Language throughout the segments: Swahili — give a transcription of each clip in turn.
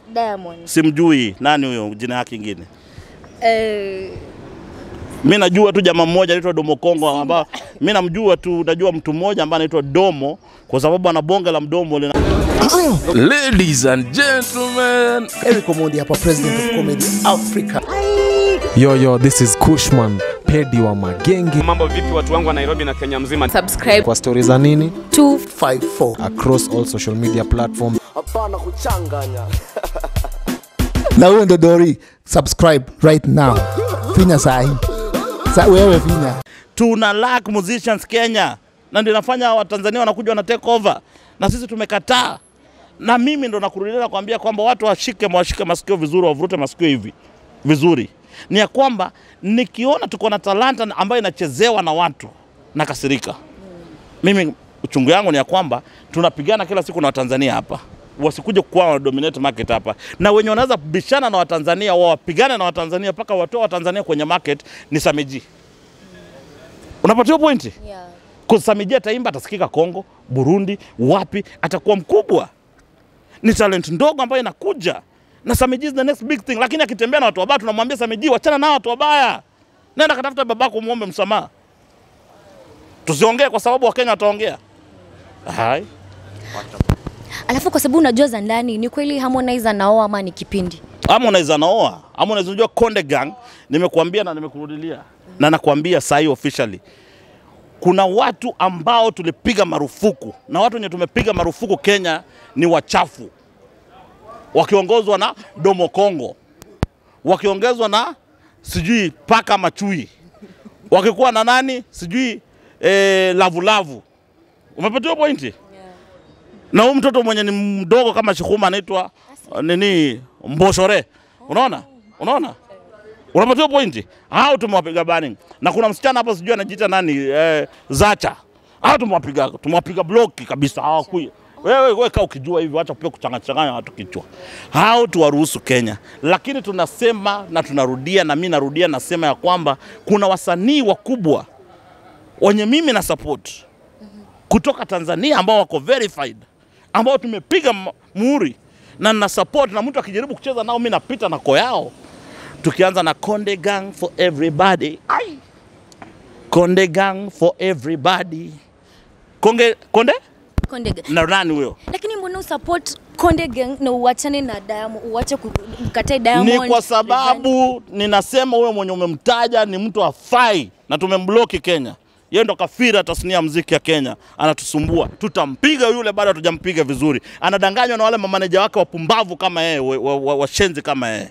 Diamond. Simjui nani huyo, jina yake ingine. Eh, Mi najua tu jamaa mmoja anaitwa Domo Kongo, ambao mi namjua tu, najua mtu mmoja ambaye anaitwa Domo kwa sababu ana bonge la mdomo lina Ladies and gentlemen, Eric Omondi hapa, president of comedy Africa. Yo, yo, this is Kushman, pedi wa magenge. Mambo vipi watu wangu wa Nairobi na Kenya mzima? subscribe Kwa stori za nini 54 across all social media platforms. na huyo ndo Dori, subscribe right now, finya sahi sa wewe finya tuna lack musicians Kenya, na ndio inafanya Watanzania wanakuja wana take over, na sisi tumekataa. Na mimi ndo nakurudia kuambia kwamba watu washike washike masikio vizuri, wavurute masikio hivi vizuri, ni ya kwamba nikiona tuko na talanta ambayo inachezewa na watu nakasirika. Mimi uchungu yangu ni ya kwamba tunapigana kila siku na Watanzania hapa wasikuje kuwa wana dominate market hapa, na wenye wanaweza bishana na Watanzania wao wapigane na Watanzania mpaka watoe Watanzania kwenye market ni Samiji. Unapatiwa pointi? yeah. Kusamijia ataimba atasikika Kongo, Burundi, wapi, atakuwa mkubwa. Ni talent ndogo ambayo inakuja na Samiji is the next big thing, lakini akitembea na watu wabaya tunamwambia Samiji, wachana na watu wabaya, nenda katafuta babako muombe msamaha. Tusiongee kwa sababu Wakenya wataongea. Hai. Alafu kwa sababu unajua za ndani, ni kweli Harmonize anaoa ama ni kipindi? ama unaweza naoa ama unaweza unajua Konde Gang, nimekuambia na nimekurudilia na nakwambia sahi officially, kuna watu ambao tulipiga marufuku na watu wenye tumepiga marufuku Kenya ni wachafu, wakiongozwa na Domo Kongo, wakiongezwa na sijui paka machui, wakikuwa na nani sijui eh, lavulavu. Umepatiwa pointi? na huyu mtoto mwenye ni mdogo kama Shikuma anaitwa uh, nini Mboshore. Unaona? Unaona? Unapatiwa pointi. Hao tumewapiga banning. Na kuna msichana hapa sijui anajiita nani eh, Zacha. Hao tumewapiga tumewapiga bloki kabisa hawakui. Wewe wewe kaa ukijua hivi acha pia kuchanganya watu kichwa. Hao tuwaruhusu Kenya. Lakini tunasema na tunarudia na mimi narudia nasema ya kwamba kuna wasanii wakubwa wenye mimi na support kutoka Tanzania ambao wako verified, ambao tumepiga m- muhuri na na support, na mtu akijaribu kucheza nao mimi napita na ko yao, tukianza na Konde Gang for everybody. Ai. Konde Gang for everybody. Konge, Konde Konde Gang. na nani huyo? Lakini mbona usupport Konde Gang na uachane na Diamond, uache ku- ukatae Diamond? Ni kwa sababu ninasema huyo mwenye umemtaja ni mtu afai na tumembloki Kenya. Yeye ndo kafira tasnia ya muziki ya Kenya, anatusumbua. Tutampiga yule, bado hatujampiga vizuri. Anadanganywa na wale mamaneja wake wapumbavu kama yeye, wa- wa- wa- washenzi kama yeye.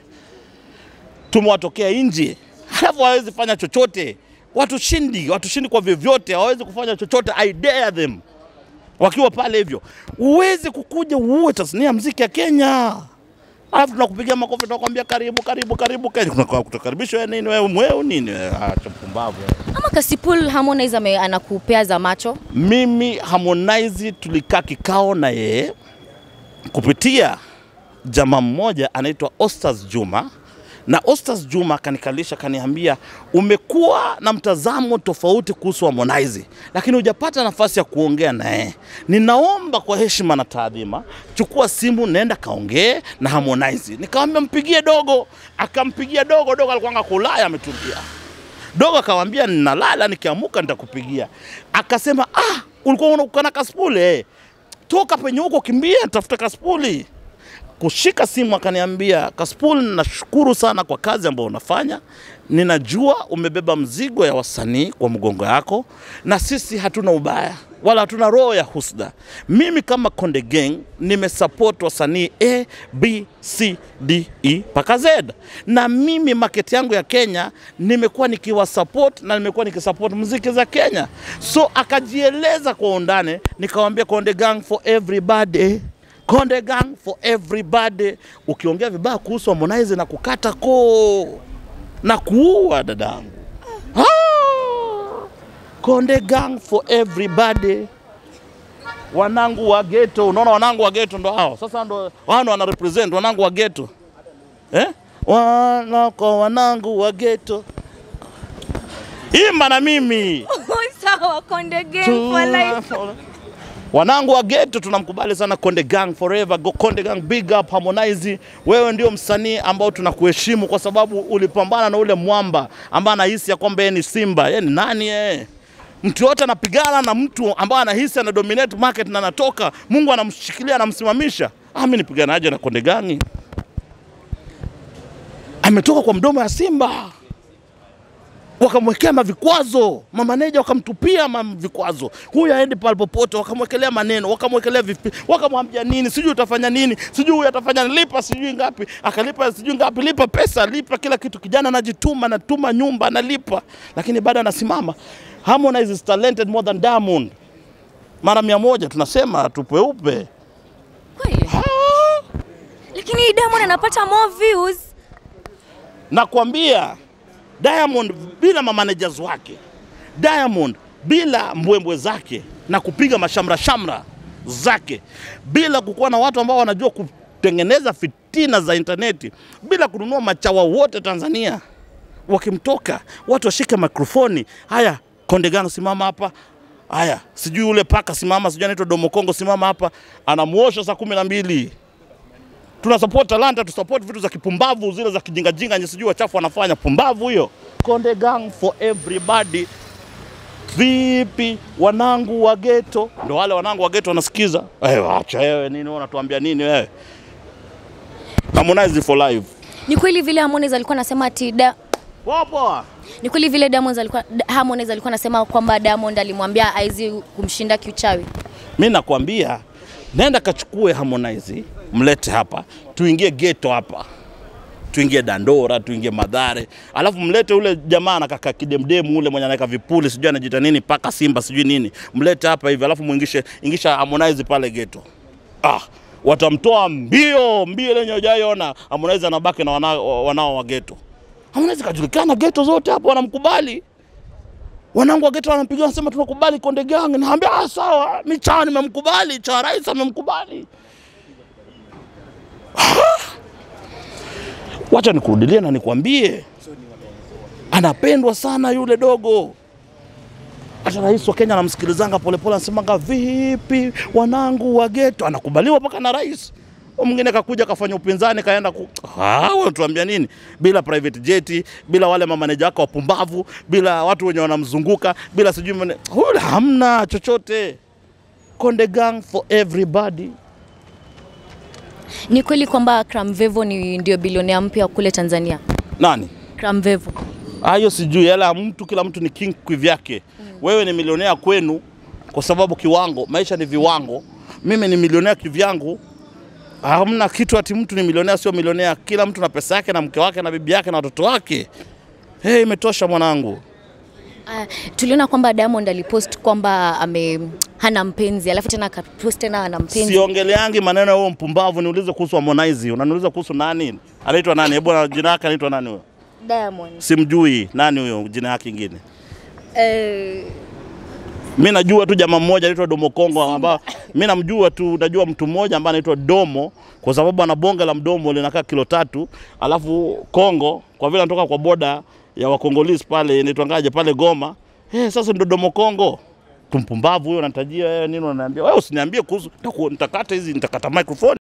Tumewatokea nje, halafu hawezi fanya chochote. Watushindi, watushindi kwa vyovyote, hawawezi kufanya chochote. I dare them wakiwa pale hivyo. Uwezi kukuja uue tasnia ya muziki ya Kenya alafu tunakupigia makofi tunakwambia karibu karibu karibu Kenya. Kuna kutukaribisha wewe nini wewe mweu nini wewe? Acha pumbavu. wewe. Ama Kasipul Harmonize ame, anakupea za macho? Mimi Harmonize tulikaa kikao na yeye kupitia jamaa mmoja anaitwa Ostas Juma na Ostas Juma akanikalisha kaniambia, umekuwa na mtazamo tofauti kuhusu Harmonize, lakini hujapata nafasi ya kuongea naye. Ninaomba kwa heshima na taadhima, chukua simu, nenda kaongee na Harmonize. Nikamwambia mpigie dogo, akampigia dogo. Dogo alikuwa kulaya ametulia. Dogo akamwambia ninalala, nikiamuka nitakupigia. Akasema ah, ulikuwa unakana kaspuli eh. Toka penye huko, kimbia tafuta kaspuli. Kushika simu akaniambia, Kaspul, nashukuru sana kwa kazi ambayo unafanya. Ninajua umebeba mzigo ya wasanii kwa mgongo yako, na sisi hatuna ubaya wala hatuna roho ya husda. Mimi kama Konde Gang nimesupport wasanii A, B, C, D, E mpaka Z, na mimi market yangu ya Kenya nimekuwa nikiwasupport na nimekuwa nikisupport muziki za Kenya. So akajieleza kwa undani, nikamwambia Konde Gang for everybody Konde Gang for everybody. Ukiongea vibaya kuhusu Harmonize na kukata koo na kuua dadangu. Ah! Konde Gang for everybody. Wanangu wa ghetto, unaona wanangu wa ghetto ndo hao. Sasa ndo wao ndo wana represent wanangu wa ghetto. Eh? Wana kwa wanangu wa ghetto. Imba na mimi. Sawa, Konde Gang for life. Wanangu wa ghetto tunamkubali sana Konde Gang forever. Go Konde Gang big up Harmonize. Wewe ndio msanii ambao tunakuheshimu kwa sababu ulipambana na ule mwamba ambaye anahisi ya kwamba yeye ni Simba. Yeye ni nani yeye? Mtu yote anapigana na mtu ambaye anahisi ana dominate market na anatoka, Mungu anamshikilia anamsimamisha. Ah, mimi nipiganaje na Konde Gang? Ametoka kwa mdomo ya Simba wakamwekea mavikwazo, mamaneja wakamtupia ma vikwazo, huyu aendi pale popote, wakamwekelea maneno, wakamwekelea vipi, wakamwambia nini, sijui utafanya nini, sijui huyu atafanya lipa, sijui ngapi, akalipa sijui ngapi, lipa pesa, lipa kila kitu. Kijana anajituma, anatuma nyumba, analipa, lakini bado anasimama. Harmonize is talented more than Diamond, mara mia moja. Tunasema tupeupe. Kweli? Lakini Diamond anapata more views. Nakwambia Diamond bila mamanagers wake, Diamond bila mbwembwe zake na kupiga mashamra shamra zake, bila kukuwa na watu ambao wanajua kutengeneza fitina za intaneti, bila kununua machawa wote Tanzania, wakimtoka watu washike mikrofoni. Haya, Konde Gang simama hapa. Haya, sijui ule paka simama, sijui anaitwa Domo Kongo simama hapa, anamuosha saa kumi na mbili tuna support talanta, tu support vitu za kipumbavu zile za kijingajinga nye sijui wachafu wanafanya pumbavu hiyo. Konde Gang for everybody. Vipi wanangu wa ghetto? Ndio wale wanangu wa ghetto wanasikiza. Eh, acha wewe nini wewe unatuambia nini wewe? Harmonize for life. Ni kweli vile Harmonize alikuwa anasema ati da, Poa poa. ni kweli vile Diamond alikuwa Harmonize alikuwa anasema kwamba Diamond alimwambia haizi kumshinda kiuchawi. Mi nakwambia nenda kachukue Harmonize, mlete hapa, tuingie ghetto hapa, tuingie Dandora, tuingie Madhare, alafu mlete ule jamaa anakaka kidemdemu ule mwenye anaweka vipuli, sijui anajiita nini, paka Simba sijui nini, mlete hapa hivi, alafu muingishe ingisha Harmonize pale ghetto. Ah, watamtoa mbio mbio, lenye hujaiona. Harmonize anabaki na wanao, wanao wa ghetto. Harmonize kajulikana ghetto zote hapo, wanamkubali wanangu wa ghetto wanampigia wanasema tunakubali Konde Gang. Naambia ah, sawa, mi Chawa nimemkubali, Chawa rais amemkubali. Wacha nikurudilie na nikwambie, anapendwa sana yule dogo. Hata rais wa Kenya anamsikilizanga polepole, anasemanga vipi wanangu wa ghetto, anakubaliwa mpaka na rais. Huyo Mwingine kakuja kafanya upinzani kaenda ku... Ah, wewe tuambia nini? Bila private jet, bila wale mamaneja wake wapumbavu, bila watu wenye wanamzunguka, bila sijui mane... Huyu hamna chochote. Konde Gang for everybody. Ni kweli kwamba Cramvevo ni ndio bilionea mpya kule Tanzania. Nani? Cramvevo. Ah, hiyo sijui, yala mtu, kila mtu ni king kivyake. Wewe ni milionea kwenu kwa sababu kiwango, maisha ni viwango. Mimi ni milionea kivyangu. Hamna kitu ati mtu ni milionea sio milionea. Kila mtu na pesa yake na mke wake na bibi yake na watoto wake. Hey, imetosha mwanangu. Uh, tuliona kwamba Diamond alipost kwamba ame hana mpenzi, alafu tena akapost tena ana mpenzi. Siongeleangi maneno ya huo mpumbavu, niulize kuhusu Harmonize. Unaniuliza kuhusu nani? Anaitwa nani? Hebu na jina yake anaitwa nani huyo? Diamond. Simjui. Nani huyo? Jina yake ingine. Eh, Mi najua tu jamaa mmoja anaitwa Domo Kongo ambao mi namjua tu, najua mtu mmoja ambaye anaitwa Domo kwa sababu ana bonge la mdomo linakaa kilo tatu, alafu Kongo kwa vile anatoka kwa boda ya Wakongolese pale inaitwangaje pale Goma. Eh, sasa ndo Domo Kongo. Tumpumbavu huyo anatajia wewe nini unaniambia? Wewe usiniambie kuhusu nitaku- nitakata hizi nitakata microphone.